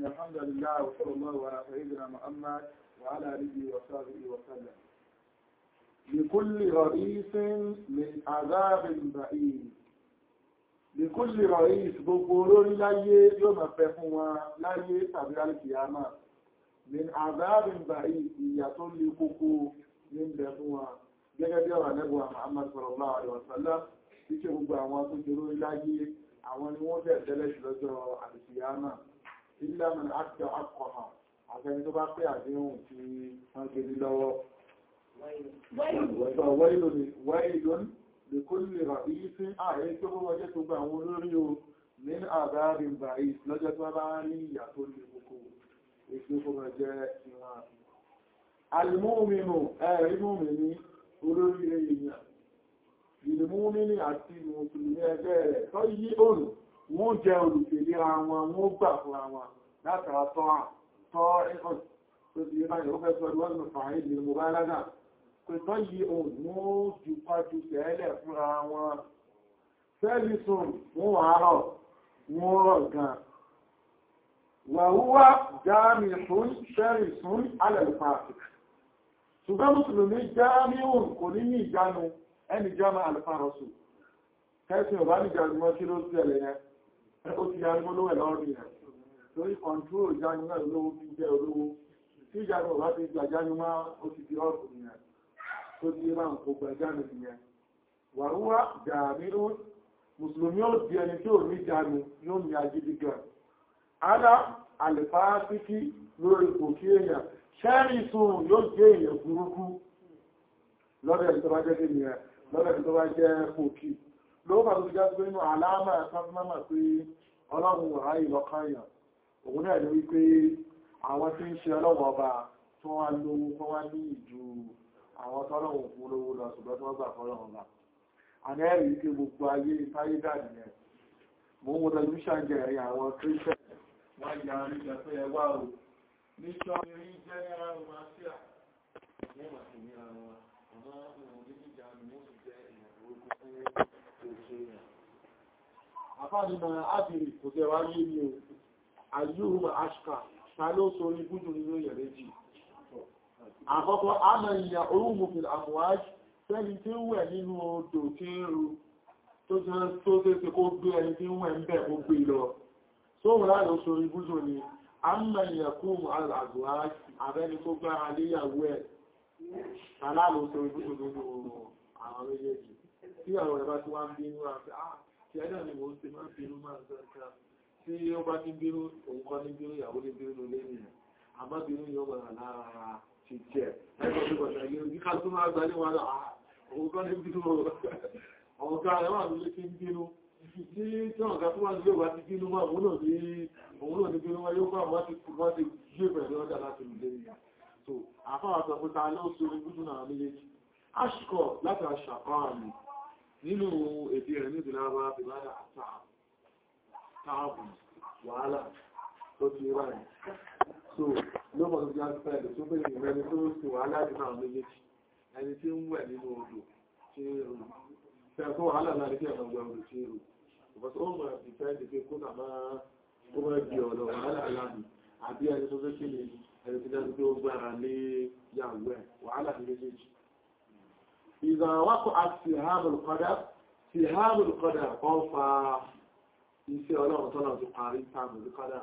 إن الحمد لله وصلى الله على سيدنا محمد وعلى آله وصحبه وسلم لكل رئيس من عذاب بعيد لكل رئيس gbogbo olórí láyé yóò máa fẹ́ fún wọn láyé tàbí alìkìyàmà min عذاب بعيد ìyà tó lè kókó ní ìbẹ̀ fún wọn gẹ́gẹ́ bí ọ̀rọ̀ nẹ́gbà Muhammad sallallahu alaihi wasallam tí ṣe gbogbo àwọn tó jẹ́ olórí láyé àwọn ni wọ́n bẹ̀ẹ̀ tẹ́lẹ̀ sí lọ́jọ́ alìkìyàmà ilẹ̀ mẹ́rin àti àkọ̀hà àfẹ́ni tó bá pé àdéhùn tí wọ́n gbé ní lọ́wọ́ wáìlún lè kó lè rà yí sí ààrẹ tó bọ́ wọ́jẹ́ tó gbà àwọn olórí o ní àbárin báyìí lọ́jọ́ tó bá ní ìyà tó lè kókó èsì kó mọ̀ jẹ́ ìwọ̀n alìmọ́mìnù ẹ̀rí mọ́mìnì olórí èèyàn ìlúmọ́mìnì àti mùsùlùmí ẹgbẹ́ rẹ̀ tó yí òrù wọ́n jẹ́ olùtẹ̀lera wọn wọ́n gbà fúnra wọn látara tọ́ tọ́ ẹ̀kọ́ tó ti yẹ báyìí ó fẹ́ sọ ìwọ́n nù fàáyé lè mú bá lágà pé tọ́ yí òun wọ́n jù pàjù tẹ́lẹ̀ fúnra wọn fẹ́lì sùn wọ́n wà rọ̀ wọ́n rọ̀ gan wàhúwá jáàmì sún ṣẹ́rì sún alẹ́lùfààfik ṣùgbọ́n mùsùlùmí jáàmì òun kò ní ní ìjánu ẹni jáàmà alẹ́fààrọ̀sù kẹ́sìn ọ̀bá ní ìjánu mọ́ kí ló tẹ̀lẹ̀ yẹn ó ti yá ní olówẹ̀ lọ́rùn rẹ̀ torí kọ̀ntúrò ìjánu náà lówó fi jẹ́ olówó tí ìjánu ọ̀bá ti gbà jánu máa ó ti di ọ̀rùn yẹn tó ti máa ń kó gbà jánu yẹn wàhúwá jáàmì òun mùsùlùmí ó di ẹni tí ò ní jánu yóò ní agídí gan Ada àlèfáàsíkí lórí kò kí èèyàn, ṣẹ́rì sùn yóò jẹ́ èèyàn burúkú lọ́dẹ̀ tó bá jẹ́ kí ni ẹ̀ lọ́dẹ̀ tó bá jẹ́ kò kí. Ló bá tó ti jẹ́ pé inú àlámà ẹ̀sánmọ́mà pé ọlọ́run wà áyì lọ́kànyàn. Òun náà ní wípé àwọn tí ń ṣe ọlọ́wọ́ ọba tó wá lówó tó wá ní ìjú àwọn tọ́lọ́wọ́ fún olówó lọ ṣùgbọ́n tó wọ́n gbà fọ́lọ́run ọba. Àná ẹ̀rí wípé gbogbo ayé táyé dà nìyẹn. Mo ń wo tẹlifíṣàn jẹ̀rin àwọn kírísẹ̀ wọ́n yà rí jẹ́ pé ẹwà o ní ṣọ́rí general romancia wọ́n wà sí ní ara wọn ọmọ ìwọ̀n ní ìjà ni wọ́n sì jẹ́ ìyàwó ogun fún òṣèrè yẹn afánimọ̀ ábìrì kò tẹ́ wá yé ní o ayúhùn ashka ta ló sórí gúdù nínú èèyàn méjì àkọ́kọ́ àmà ìyà orúmùfin àmúwáj tẹ́ni tí ń wẹ̀ nínú odò tí ń ru tó tẹ́ kó gbé ẹni tí ń wẹ̀ ń bẹ̀ kó gbé lọ sóhùn láàrín oṣù ibùsùn ni a ń mẹ́ ìyẹ̀kún àgbà àbẹ́ni tó gbá aléyàwó ẹ̀ aláàrín oṣù ibùsùn nínú àwọn méjèèjì tí àwọn ẹ̀bá tí wá ń bínú àti àti ẹ̀dà ni mo ti máa bínú máa zẹ́ta tí ó bá ti bínú òun kọ́ ní bínú ìyàwó ní bínú lé nìyàn àmọ́ bínú yóò wà lára ti jẹ́ ẹgbẹ́ tó bọ̀ tẹ̀lé ní ká tó máa gbá ní wọn òun kọ́ ní bínú ọ̀gá ẹ̀wà ló ti ń bínú tí tí wọ́n ga tó wá nílé wá ti bínú máa òun náà ní òun náà ní bínú wá yóò bá wọ́n ti wọ́n ti gbé pẹ̀lú ọjà láti lè rí so àfáwà sọ pé ta ló so ní gúdù náà méjèèjì aṣkọ̀ láti aṣàkọ́ọ̀lù nínú èdè rẹ̀ ní ìdílé wa fi lára àtààbù wàhálà tó ti ráyìn so ló mọ̀ tó ti á fẹ́ tó bẹ̀rẹ̀ ìrẹ́ni tó sì wàhálà jù náà méjèèjì ẹni tí ń wẹ̀ nínú odò tí Tẹ́ẹ̀kọ́ wàhálà láti kí ẹ̀mọ̀ gbẹ̀rún tí ó rù. Ọ̀pọ̀tí ó mọ̀ ìfẹ́ ìdíkẹ́ kó nà máa ó mọ̀ bí ọ̀dọ̀ wàhálà láàrín àbí ẹni tó fẹ́ kí ni ẹni tí dájú pé ó gbára lé yàwó ẹ̀ wàhálà ní méjèèjì. Ìzàwákọ̀ àti ìhámùlùkọ́dá ti ìhámùlùkọ́dá kan fa iṣẹ́ ọlọ́run tọ́nà ti parí tàbùlùkọ́dá.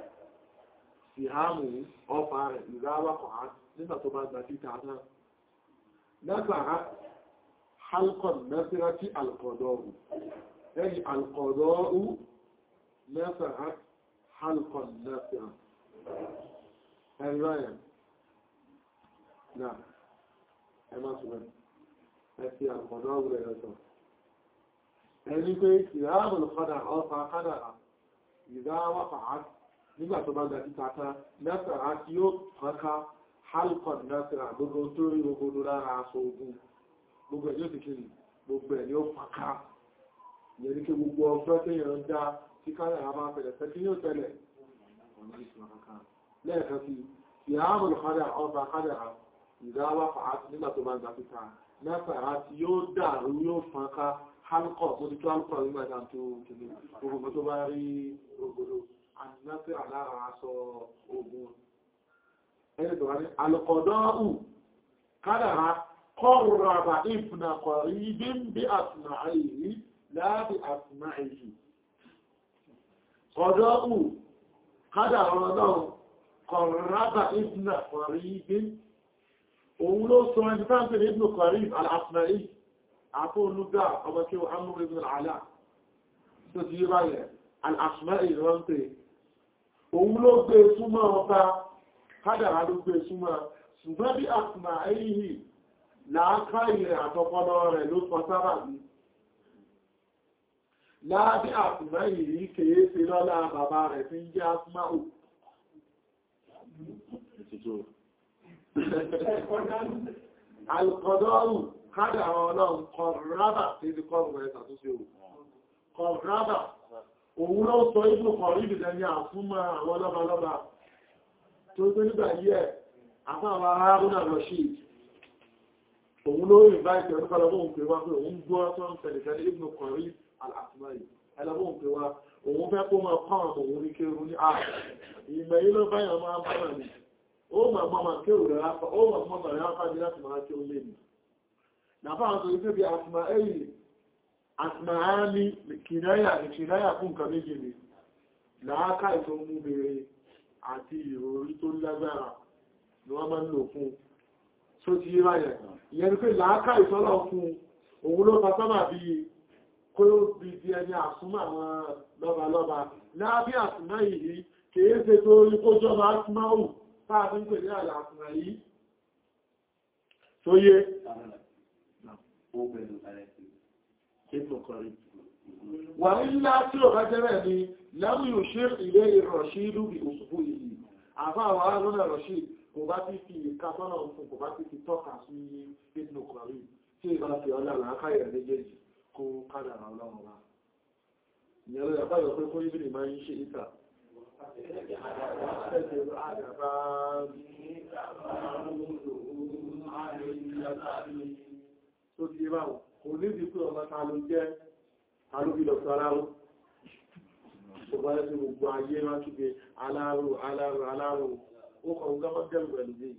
Ìhámù ọfà rẹ̀ ìzáwákọ̀ nígbà tó bá gbà títà náà. Lágbàrá حلق النفرة القضاء أي القضاء نفعت حلق النفرة الرأي نعم أما سبحان أتي القضاء ولا يسر ẹni pé ìráàmù lọ́kọ́dà ọfà kádàrà ìdá wáfàá nígbà tó bá ga títà tán nẹ́sàrá tí ó kọ́ká halkon nẹ́sàrá gbogbo tó rí gbogbo lára aṣọ ogun gbogbo ẹ̀yọ́ ti kiri gbogbo ẹ̀ ni ó fàká ìyẹn ní kí gbogbo ọgbọ́ tí yẹn ń dá tí kádàrà máa fẹ̀lẹ̀ tẹ́ kí ní ó tẹ́lẹ̀ lẹ́ẹ̀kan sí ìráàmù lọ́kọ́dà ọfà kádàrà ìdá wáfàá nígbà tó bá ga títà nẹ́sàrá tí yóò dàrú yóò fàká halkọ̀ mo ti tó halkọ̀ nígbà tá tó kìí gbogbo tó bá rí ògbòdó àdínátà sí àlára aṣọ ogun ẹni tó wá ní alùkọ̀dọ́ọ̀hù kádàrá kọ́rọ̀rọ̀bà ìbùnà kọ̀rí bí ń bí àtùmà àìyí láàbí àtùmà àìyí kọ̀dọ́ọ̀hù kádàrá ọlọ́run kọ̀rọ̀rọ̀bà ìbùnà kọ̀rí bí òun ló sọ ẹni táǹkì ní ìbùnà kọ̀rí àtùmà àìyí àfó olúgbà ọmọ kí o amúrú ibn al'ala tó ti yé báyẹ̀ al'asmá ìran pé òun ló gbé súnmọ́ ọba kádàrá ló gbé súnmọ́ ṣùgbọ́n bí asmá èyí láàká ilẹ̀ àtọpọlọ rẹ̀ ló sọ sábà bí láàbí asmá èyí kèé sí lọ́lá bàbá rẹ̀ tí ń jẹ́ asmá ò alkọ̀dọ́rù kádà àwọn ọlọ́run kọ̀rábà tí ti kọ́rùn ẹ̀ tàtúnṣe ò kọ̀rábà òun ló sọ ìlú kọ̀rí ìdìdẹ̀ ní àfúnmọ́ àwọn lọ́balọ́ba tó gbé nígbà yí ẹ̀ àfáàwà Haruna Rashid òun ló invite ẹ̀rọ kọlọ́bọ̀n pè wá pé òun gbọ́ tó ń tẹ̀lẹ̀tẹ̀lẹ̀ ìbùnú kọ̀rí al-Asmai ẹlọ́bọ̀n pè wá òun fẹ́ kó máa kọ́ àwọn òun ní kéèrú ní ààrẹ ìmẹ̀ yí ló báyọ̀ máa bá wà ní ó mà mọ́ mà kéèrú rẹ̀ ráfà ó mà mọ́ mà rẹ̀ ráfà ní láti máa kéèrú lé ní nàfà àwọn tó ìfẹ́ bí asma ẹ̀yìn asma áni kìnáyà kìnáyà fún nǹkan méjì ni làákà ìtò mú bèèrè àti ìròrí tó lágbára ni wọ́n máa ń lò fún tó ti yí ráyẹ̀ ìyẹn ni pé làákà ìtọ́lọ̀ fún òun ló fa sábà bí kó bí di ẹni àsúnmọ́ àwọn lọ́balọ́ba lábí àsúnmá yìí kìí ṣe tó rí kó jọba asmáhù táà fi ń pè ní àlà àsúnmá yìí tó yé wà nílá tí ò bá jẹ́rẹ̀ ni lámù yóò ṣe ilé ìrọ̀ṣílú bí òṣùpù yìí àfá àwọn arúnà rọ̀ṣí kò bá ti fi ìkàtọ́nà fún kò bá ti fi tọ́ka sí ìpínlẹ̀ kọ̀rí tí ìbá fi ọlá làákàyẹ̀ méjèèjì kó kádàrà ọlọ́run wa ìyẹn ló yàbá yọ pé kó yí bìrì máa ń ṣe ìta tó ti bá wọn kò ní bí pé ọmọ ta ló jẹ́ alóbìlọ̀tọ̀ aláwọ̀ ṣùgbọ́n ẹ̀sìn gbogbo ayé máa kígbe aláàrù aláàrù aláàrù ó kọ̀ gọ́mọ́ gẹ́rù pẹ̀lú bí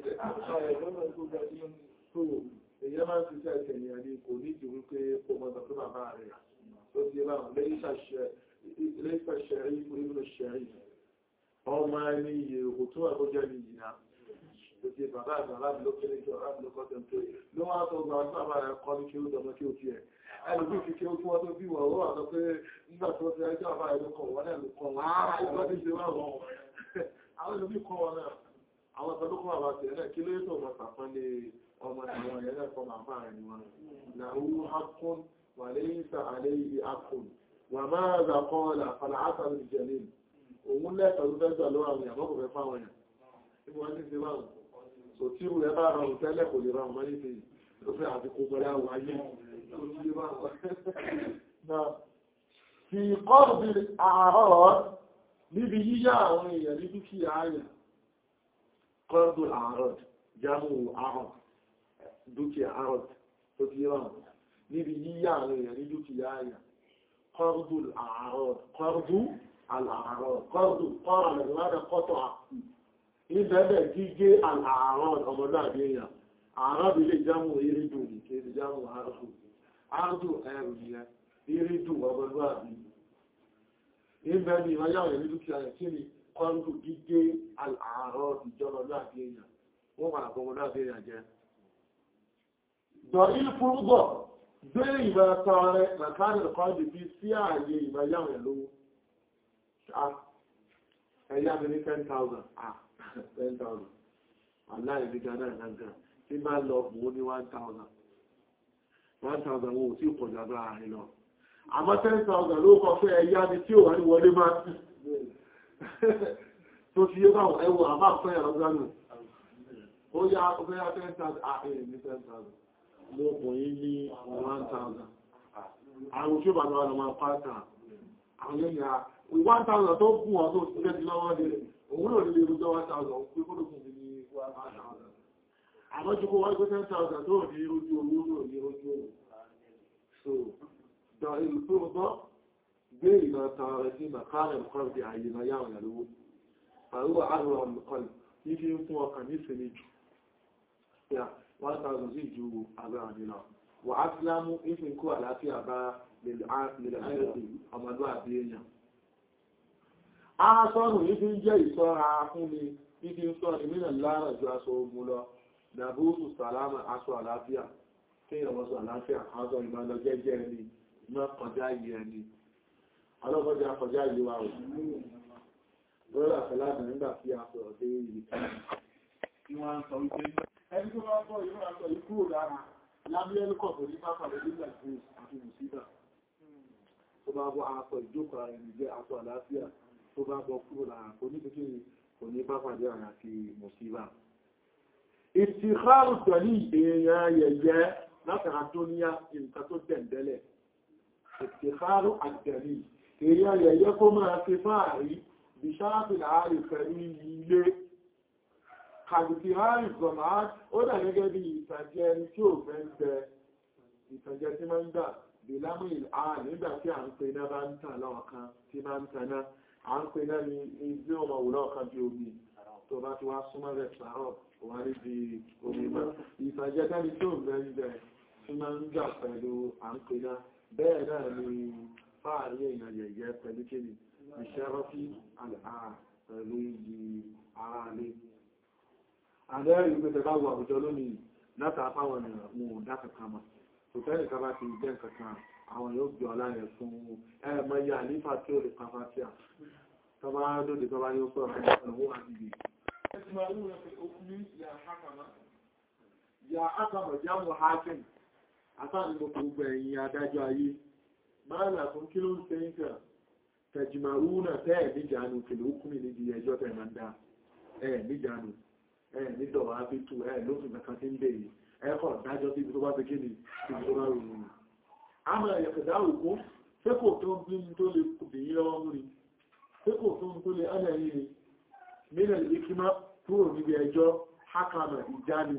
èyẹ máa ń fi ṣe ẹ̀sẹ̀ ìyàn ní kò ní ìdíwú pé ó mọ́ sọ pé bàbá rẹ̀ tó ti bá wọn lẹ́yìn ṣẹ̀rí ìpínlẹ̀ ṣẹ̀rí ọmọ ẹni iye òkú tó wà tó jẹ́ ní ìyìnà Òkè bàbá àgbà láti ló kéré kí ọ̀rá ló kọ́tẹ̀ tó ló wá tó gba ọjọ́ àbá rẹ̀ kọ́ ní kí ó dọ̀mọ́ kí ó ti ẹ̀. Ẹlù bí fi kí ó fún ọ tó bí wọ̀ ó wà sọ pé nígbà tó fi ẹjọ́ àbá rẹ̀ ló kọ̀ wọ́n náà ló kọ̀ wọ́n á ìgbà tí ṣe wà wọ́n. Àwọn ìlú bí kọ́ wọn náà, àwọn ìtọ́jú kọ́ àbá tiẹ̀ náà kí ló tó mọ̀ sàfán lé ọmọ àwọn ẹ̀yẹ náà kọ́ màá fáà ní wọn. Làwú hakun wà lẹ́yìn sà àlẹ́ ibi akun. Wà máa zà kọ́ là fàlà ásàlù ìjẹ̀lẹ̀. Òun lẹ́tọ̀ọ́ ló fẹ́ gbà lọ́wọ́ àwọn ìyàmọ́ kò fẹ́ fáwọn yàn. Ibi wọn ti ṣe báwọn so tí ìrù ẹ bá rọrùn tẹ́lẹ̀ kò lè rọrùn mọ́lé fi tó fẹ́ àfikún pẹ̀lú àwọn ayé tó tí bá wọ́n fi kọ́ọ̀bí àárọ̀ níbi yíyá àwọn èèyàn ní dúkìá àyà kọ́ọ̀bí àárọ̀ jámù àárọ̀ dúkìá àárọ̀ tó tí rọrùn níbi yíyá àwọn èèyàn ní dúkìá àyà kọ́ọ̀bí àárọ̀ kọ́ọ̀bí àárọ̀ kọ́ọ̀bí kọ́ọ̀rọ̀ ìbẹ̀bẹ̀ gígé àrùn ọmọdáàbí èèyàn àrùn ilé jámù irídù ní kéèdè jámù àrùn àrùn ẹrù yẹn irídù ọmọdáàbí ìbẹ̀ ni ìwáyàwó ní dúkìá rẹ̀ kí ni kọ́rùn gígé àrùn ìjọmọdáàbí èèyàn wọ́n wà ọmọdáàbí èèyàn jẹ́ dọ̀ ìfúrúgbọ̀ gbé ìbẹ̀ tọrẹ mẹ́kánì kọ́ndì bí sí ààyè ìwáyàwó lówó ẹ̀yà mi ní 10,000 ah 10,000 aláìrígá náà náà tí bá lọ mú ní 1,000 1,000 wọn ò tí pọ̀ jàbá àárín lọ àmọ́ 10,000 ló kọ fẹ́ ẹ̀yá ni tí ò wá ní wọlé máa tó fi yé báwọn ẹwọ àbá fẹ́ ẹ̀rọ gánà ó yá ọgbẹ́ yá 10,000 ààrẹ ní 10,000 mo pọ̀ yí ní 1,000 àwọn tí ó bá lọ́wọ́ máa pàtà àwọn ènìyàn 1,000 tó kún ọ tó ti gẹ́ lọ́wọ́ òun náà nílé irújọ́ 1000 pé kó lókùn ní 1000 àmọ́júkó wáyé pé 10,000 tó ní irújú owó náà ní irújú owó so dọ̀ ìlú tó bọ́ gbé ìmọ̀ tọrọ rẹ̀ sí màkàrẹ̀ nǹkan bí àyè máa yáwọn ìyàlówó àrúwà àrùn ọ̀nùkan ní fi ń fún ọkàn ní ìsinmi jù yà 1000 sí ju agbára nínú wà á ti lámú ìfin kó àlàáfíà bá lèlẹ̀ àyẹ̀sì ọmọlúwàbí èèyàn aṣọ́nù ní fi ń jẹ́ ìṣọ́ra fún mi ní fi ń sọ ní mìíràn lára ju aṣọ ogun lọ dàbúrú sàlámà aṣọ àlàáfíà kí ìrọ̀mọ́sọ àlàáfíà aṣọ ìmọ̀lọ jẹ́jẹ́ ẹni iná kọjá yìí ẹni ọlọ́kọjá kọjá yìí wà rẹ̀ lórí àfẹ́láàdì nígbà tí a sọ̀rọ̀ dé ìlú tí wọ́n ń sọ wípé ẹni tó bá bọ́ ìlú àtọ̀ yìí kúrò lára lábílẹ́lùkọ̀ tó ní pápá lórí ìgbà àti mùsíbà tó bá bọ́ aṣọ ìjókòó ara ẹni jẹ́ aṣọ àlàáfíà tó bá bọ́ kúrò lára kò ní kékeré kò ní pápá jẹ́ ara àti mùsíbà ìtìkáàrù tọ̀lí èèyàn yẹ̀yẹ́ látara tó ní nǹkan tó tẹ̀ndẹ́lẹ̀ ìtìkáàrù àtẹ̀lí èèyàn yẹ̀yẹ́ kó máa fi fáàrí bí sáàfìlà ààrẹ pẹ̀lú ilé kàbùkì ààrẹ gọ̀mà ó dà gẹ́gẹ́ bí ìtàjẹ́ ẹni tí ò fẹ́ ń bẹ ìtàjẹ́ tí máa ń gbà bí lámùil ààrẹ nígbà tí à ń pe náà bá ń tàn lọ́ọ̀kan tí máa ń taná à ń pe náà ní ilé ọmọ òwúrọ̀ bí omi tó bá ti wá súnmọ́ rẹ̀ pàárọ̀ wà ní di omi mọ́. Ìfàjẹ́ dáni tó mẹ́rẹ̀ tí máa ń gbà pẹ̀lú àǹkìná bẹ́ẹ̀ náà ni fáàrí èèyàn yẹ̀yẹ́ pẹ̀lú kéde ìṣẹ́rọ́fí àà pẹ̀lú iyì ara lé. Àdẹ́rì ìgbẹ́tẹ̀ bá wà àwùjọ lónìí látà fáwọn ènìyàn mú dákàkà mọ̀. Kò fẹ́ nìkan bá ti jẹ́ kankan àwọn yóò gbé ọlá rẹ̀ fún ẹ̀mọ iye àlífà tí ó lè pàfàtíà. Tọ́bá lóde tọ́bá yóò sọ̀rọ̀ ọ̀rọ̀ àti ìgbè يسمعون في الحكم يا حكم يا حكم جامع حاكم àtàrí gbogbo gbogbo ẹ̀yìn adájọ́ ayé máa là fún kí ló ń ṣe ń kà tẹ̀jìmàrúnà tẹ́ẹ̀ níjànú kìlò ókùnmí níbi ẹjọ́ tẹ̀ máa ń dá ẹ̀ níjànú ẹ̀ nídọ̀wà ábítù ẹ̀ lófin kankan tí ń bè yìí ẹ̀kọ́ dájọ́ sí ibi tó bá fi kíni ibi tó bá rò rò a máa yẹ̀kẹ̀dá òkú ṣé kò tó ń bí tó lè bìyí lọ́wọ́ mú ni ṣé kò tó ń tó lè ánà yìí ni mílẹ̀ ìkímá kúrò níbi ẹjọ́ hákàmà ìjánu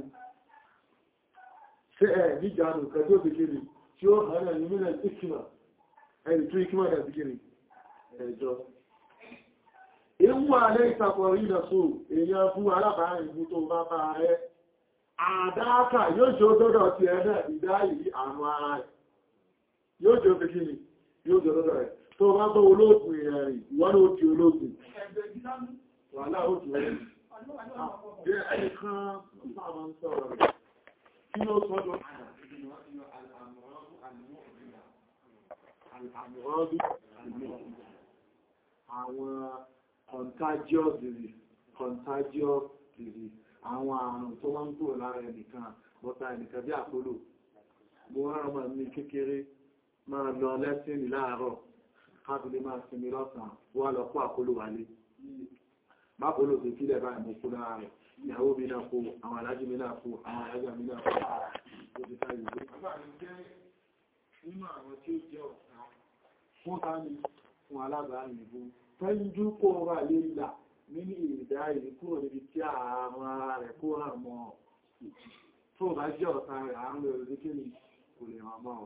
ṣe ẹ̀ níjánu kẹjọ́ ìkiri tí ó hànà ní mílẹ̀ ìkímá ẹni tó ìkímá rẹ̀ ìkiri ẹjọ́ ìwú alẹ́ ìtàkọ̀rí ìnà so èèyàn fún alábàárin ìbú tó bá bá rẹ̀ àdáàkà yóò jẹ́ òdọ́dọ̀ ti ẹ̀nà ìdáyìí àrùn ara rẹ̀ yóò jẹ́ òkèkiri yóò jẹ́ òdọ́dọ̀ rẹ̀ tó bá bọ́ olóògùn ìrìn ìwọ́n ó di olóògùn wà láàrùn rẹ̀ jẹ́ ẹnìkan sáàmà ń sọ̀rọ̀ rẹ̀ kí ló sọ́dọ̀ àwọn contagious disease contagious disease àwọn àrùn tó wọ́n ń kúrò lára ẹnìkan bọ́ta ẹnìkan bí àpólò mo rán ọmọ mi kékeré máa lọ lẹ́sìn láàárọ̀ kábílé máa sinmi lọ́sàn wà lọ kó àpólò wálé máàpù ló fi kílẹ̀ báyìí mú kú lára rẹ̀ ìyàwó mi náà kó àwọn alájí mi náà kó àwọn alájá mi náà kó ó ti sáyé ìwé. bàbá mi jẹ́ nínú àwọn tí ó jẹ́ ọ̀tá fún tání fún alábàárin ìbú tẹ́jú kó wà lè là nínú ìdá ìlú kúrò níbi tí àwọn ara rẹ̀ kó hàn mọ́ tó bá jẹ́ ọ̀tá rẹ̀ àrùn rẹ̀ lórí kí ni kò lè hàn mọ́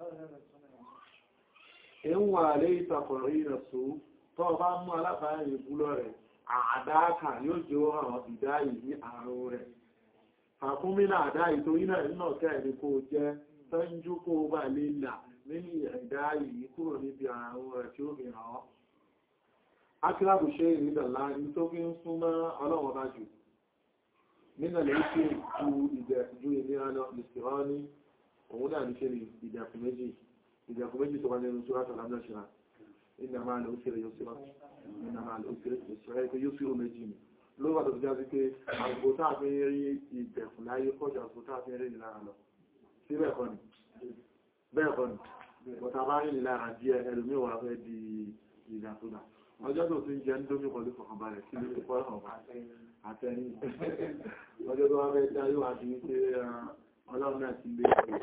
ẹ̀wọ̀n àlẹ́ ìtàkọ̀rọ̀ ìrẹ̀sọ́ tó bá mú alábàárin ìbú lọ rẹ̀ àdáàkà yóò jẹ́ àwọn ìdáyì ní àrùn rẹ̀. Fàkúnmínà àdáyì tó yínà nínà kẹ́ẹ̀ni kó jẹ́ tọ́njú kó bá lè là nínú ìdáyì kúrò níbi àrùn rẹ̀ tí ó fi hàn ọ́. Akílábù ṣe ìrìnlẹ̀ ní tó fi ń súnmọ́ ọlọ́wọ́ bá jù. Nínà lè ṣe ju ìdẹ̀kùjú ìnira lọ ìsìnrán ní òun náà ní ṣe ìdẹ̀kùn méjì. Ìdẹ̀kùn méjì tó wà nínú Súrátà Lámnàṣìrá. Inna máa lè ó ṣe rẹ̀ yóò síra nínú àwọn òṣèré pé yóò sí o méjì ni ló wà tó fi jáde pé àgbò tá a fi rí ìbẹ̀kùn láyé kọjá àgbò tá a fi rí ìlara lọ sí bẹ́ẹ̀kọ́ ni bẹ́ẹ̀kọ́ ni bọ̀tà bá rí ìlara díẹ̀ ẹlòmí wà fẹ́ di ìdàkúdà ọjọ́ tó ti ń jẹ ń dómi pẹ̀lú fọkànbalẹ̀ sí ilé pọ́ ọ̀bá àtẹ̀yìn ọjọ́ tó wá fẹ́ dá yóò wá di wípé ọlọ́run náà ti lé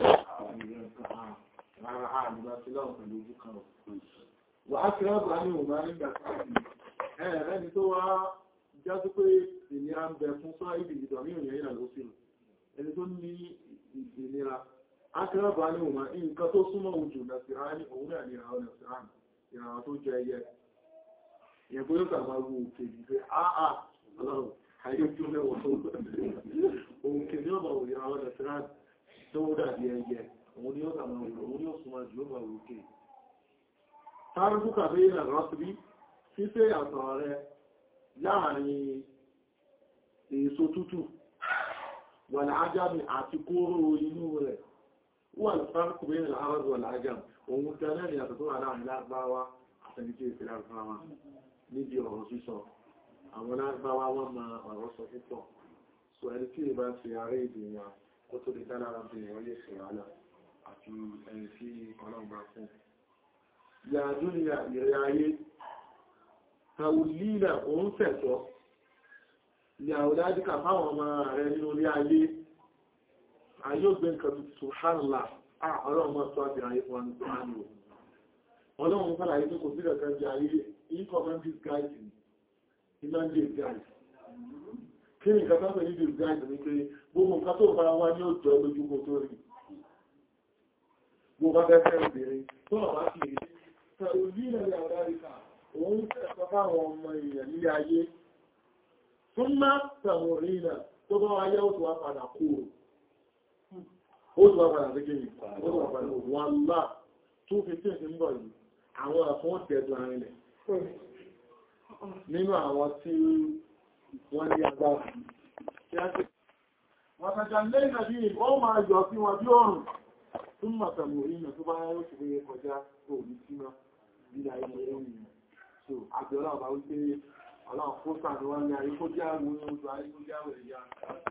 rárá àmì bá sí lọ́rùn pẹ̀lú ojú kan wà á kìí ọ̀bà ní òun máa ń gbà ẹ̀rẹ́ ni tó wá jásí pé ìnira ń bẹ fún sọ́ ìdí ìdọ̀ ní òyìn ìrìnà ló sílù ẹni tó ní ìnira á kìí ọ̀bà ní òun nǹkan tó súnmọ́ ojú nàṣìrá ní òun náà nira ọ nàṣìrá ìràwọ̀ tó jẹ ẹyẹ ìyẹn pé ó sàmà wo òkè ní pé áà ọlọ́run ayé tó lẹ́wọ̀ tó òkè ní ọmọ òyìn àwọn ẹ̀sìnrán tó ó dàbí ẹyẹ òun ni ó sàmà òun ni ó súnmọ́ jù ó bà òkè tárùkù kàfẹ́ ìrìn àrọ́sìbí fífẹ́ àtọ̀ rẹ láàrin èso tútù wà láàjámi àti kóró inú rẹ̀ wà tárùkù bẹ́ẹ̀ láàrọ̀ wà láàjámi òun tẹ́lẹ̀ ni àtọ̀ tó wà láàrin lágbáwá àtẹnijẹ́ ìfẹ́ lágbáwá níbi ọ̀rọ̀ sísọ àwọn lágbáwá wọ́n ma ọ̀rọ̀ sọ púpọ̀ so ẹni tí ìbá fi ààrẹ èdè wọn kó tó lè dálára bí wọ́n lè ṣe wàhálà àti ẹni tí ọlọ́gbà fún yàdúnìyà ìrẹ́ ayé tàwùlílà òun fẹ̀tọ́ ní àwòdájíkà fáwọn ọmọ rẹ̀ nínú orí ayé ayé ògbé nǹkan tuntun hànlá ọlọ́run mọ́ tó àbí ayé fún àánú ọlọ́run fàlà ayé tó kò sí ẹ̀kan jẹ́ ayé incommandis guide ni inlandis guide kí ni nǹkan tó ní dis guide ní pé gbogbo nǹkan tó bá wá ní òjò lójúkò tó rí gbogbo bá fẹ́ fẹ́ obìnrin tó ọ̀bá sì rí tàwùlílà ní àwòdájíkà òun fẹ̀tọ́ fáwọn ọmọ èèyàn nílé ayé fún má tàwùrínà tó bá wáyé ó tó wá padà kúrò ó tó wá padà sí kí ó tó wá padà wọ́n lá tó fi tí ìsìn bọ̀ yìí àwọn àfún ọ̀tẹ̀ẹ̀dọ̀ àrinlẹ̀ nínú àwọn tí wọ́n ní agbára wọ́n tàjà lẹ́yìn àbí wọ́n máa yọ sí wọn bí ọrùn tún màtàmùrínà tó bá yẹ́ òṣèré kọjá òní síná bí ayé ẹ̀yìn so àbẹ̀ọ́lá ọba wípé ọlọ́run fún sàánúwá ní ayé kó jẹ́ àwọn oúnjẹ ayé kó jẹ́ àwọn èèyàn